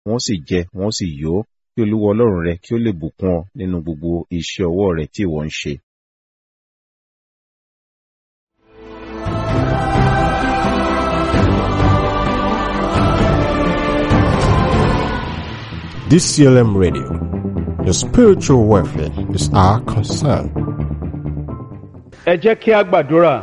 wọ́n sì jẹ wọ́n sì yó kí olúwa ọlọ́run rẹ kí ó lè bùkún ọ nínú gbogbo iṣẹ́ ọwọ́ rẹ tí ìwọ ń ṣe. DCLM Radio. Your spiritual welfare is our concern. ẹ jẹ́ kí a gbàdúrà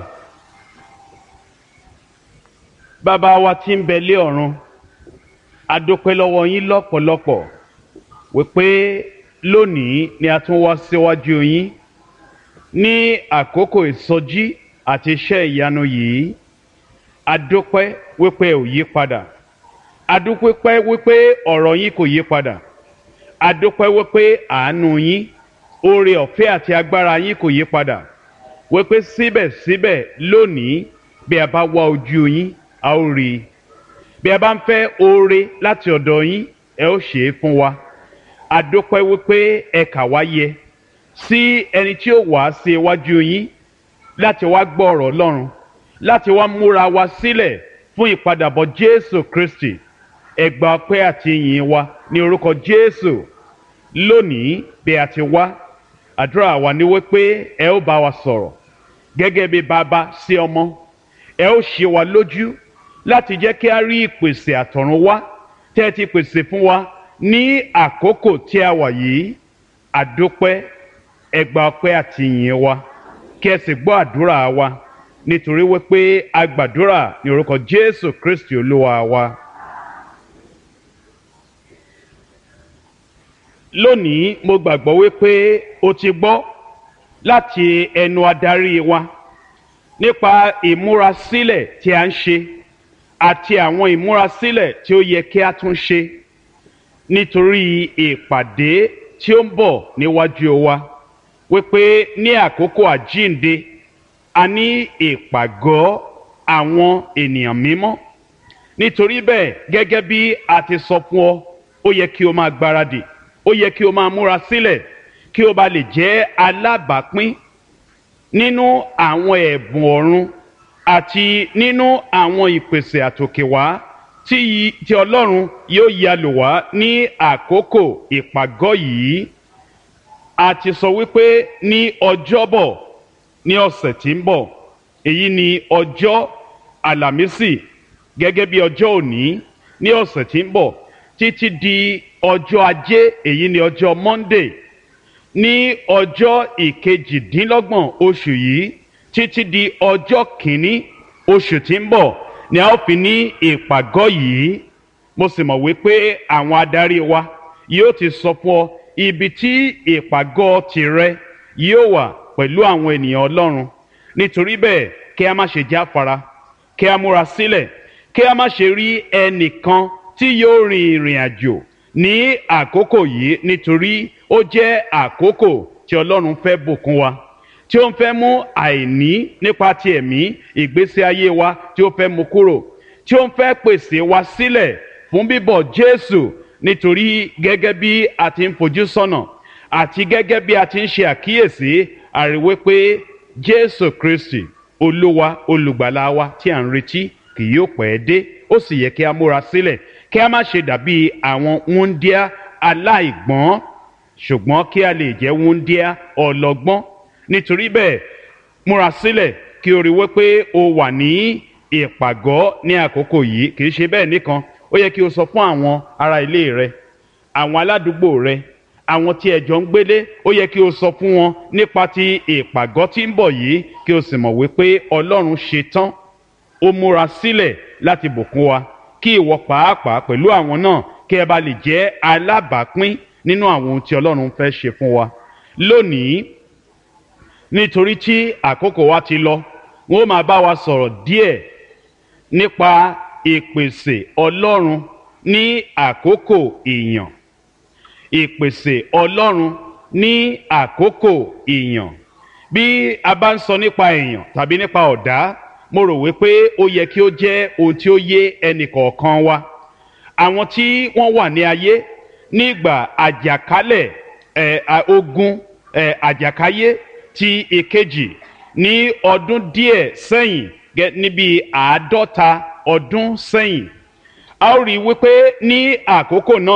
bàbá wa tí ń bẹ lé ọ̀run a dúpẹ́ lọ́wọ́ yín lọ́pọ̀lọpọ̀ wípé lónìí ni a tún wá síwájú yín ní àkókò ìsọjí àti iṣẹ́ ìyanu yìí a dúpẹ́ wípé ò yí padà a dúpẹ́ wípé ọ̀rọ̀ yín kò yí padà a dúpẹ́ wípé àánú yín oore ọ̀fẹ́ àti agbára yín kò yí padà wípé síbẹ̀síbẹ̀ lónìí bí a bá wá ojú yín a ó rí i bí a bá ń fẹ́ oore láti ọ̀dọ̀ yín ẹ ó ṣe é fún wa a dúpẹ́ wípé ẹ kà wá yẹ sí ẹni tí ó wá sí iwájú yín láti wá gbọ́ ọ̀rọ̀ Ọlọ́run láti wá múra wa sílẹ̀ fún ìpadàbọ̀ Jésù Kristi ẹ gba ọpẹ́ àti ìyìn wa ní orúkọ Jésù lónìí bí a ti wá àdúrà wa ni wípé ẹ ó bá wa sọ̀rọ̀ gẹ́gẹ́ bí bàbá sí ọmọ ẹ ó ṣe wa lójú láti jẹ́ kí a rí ìpèsè àtọ̀run wá tẹ́ ẹ ti pèsè fún wa ní àkókò tí a wà yìí àdúpẹ́ ẹ gba ọpẹ́ àti ìyìn wa kí ẹ sì gbọ́ àdúrà wa nítorí wípé a gbàdúrà ní orúkọ Jésù Kristi Olúwa wa. lónìí mo gbàgbọ́ wípé o ti gbọ́ láti ẹnu adarí wa nípa ìmúrasílẹ̀ tí a ń ṣe àti àwọn ìmúrasílẹ̀ tí ó yẹ kí a tún ṣe nítorí ìpàdé tí ó ń bọ̀ níwájú wa wípé ní àkókò àjíǹde a ní ìpàgọ́ àwọn ènìyàn mímọ́ nítorí bẹ́ẹ̀ gẹ́gẹ́ bí a ti sọ fún ọ ó yẹ kí o máa gbáradì ó yẹ kí o máa múra sílẹ̀ kí o bá lè jẹ́ alábàápín nínú àwọn ẹ̀bùn ọ̀run àti nínú àwọn ìpèsè àtòkèwá tí tí Ọlọ́run yóò yà lò wá ní àkókò ìpàgọ́ yìí a ti sọ wípé ní ọjọ́bọ̀ ní ọ̀sẹ̀ tí ń bọ̀ èyí ni ọjọ́ àlàmísì gẹ́gẹ́ bí ọjọ́ òní ní ọ̀sẹ̀ tí ń bọ̀ títí di ọjọ́ ajé èyí ni ọjọ́ monday ní ọjọ́ ìkejìdínlọ́gbọ̀n oṣù yìí títí di ọjọ́ kìíní oṣù tí ń bọ̀ ni a ó fi ní ìpàgọ́ yìí mo sì mọ̀ wípé àwọn adarí wa yóò ti sọ fún ọ ibi tí ìpàgọ́ tìrẹ yóò wà pẹ̀lú àwọn ènìyàn ọlọ́run nítorí bẹ́ẹ̀ kí a má ṣe jáfara kí a múra sílẹ̀ kí a má ṣe rí ẹnìkan tí yóò rin ìrìn àjò ní àkókò yìí nítorí ó jẹ́ àkókò tí ọlọ́run fẹ́ bùkún wa tí ó ń fẹ́ mú àìní nípa ti ẹ̀mí ìgbésí ayé wa tí ó fẹ́ mú kúrò tí ó ń fẹ́ pèsè wa sílẹ̀ fún bíbọ̀ Jésù nítorí gẹ́gẹ́ bí a ti ń fojú sọ́nà àti gẹ́gẹ́ bí a ti ń ṣe àkíyèsí àríwé pé Jésù Kristi olúwa olùgbàlà wa tí à ń retí kì yóò pẹ́ dé ó sì yẹ kí a múra sílẹ̀ kí a má ṣe dàbí àwọn wúndíá aláìgbọ́n ṣùgbọ́n kí a lè jẹ́ wúndíá ọlọ́gbọ́n nítorí bẹ́ẹ̀ múra sílẹ̀ kí o rí wípé o wà ní ìpàgọ́ ní àkókò yìí kì í ṣe bẹ́ẹ̀ nìkan ó yẹ kí o sọ fún àwọn ará ilé rẹ àwọn aládùúgbò rẹ àwọn tí ẹ jọ ń gbélé ó yẹ kí o sọ fún wọn nípa ti ìpàgọ́ tí ń bọ̀ yìí kí o sì mọ̀ wípé Ọlọ́run ṣe tán ó múra sílẹ̀ láti bùkún wa kí ìwọ pàápàá pẹ̀lú àwọn náà kí ẹ bá lè jẹ́ alábàápín nínú àwọn ohun tí Ọlọ́run fẹ́ ṣe fún wa lónìí nítorí tí àkókò wa ti lọ wọn ó máa bá wa sọ̀rọ̀ díẹ̀ nípa ìpèsè Ọlọ́run ní àkókò ìyàn ìpèsè Ọlọ́run ní àkókò ìyàn bí a bá ń sọ nípa èèyàn tàbí nípa ọ̀dá mo rò wípé ó yẹ kí ó jẹ́ ohun tí ó yé ẹnì kọ̀ọ̀kan wa àwọn tí wọ́n wà ní ayé nígbà àjàkálẹ̀ ẹ̀ ogun ẹ̀ àjàkáyé ti ìkejì ní ọdún díẹ̀ sẹ́yìn níbi àádọ́ta ọdún sẹ́yìn a ó rí i wípé ní àkókò náà.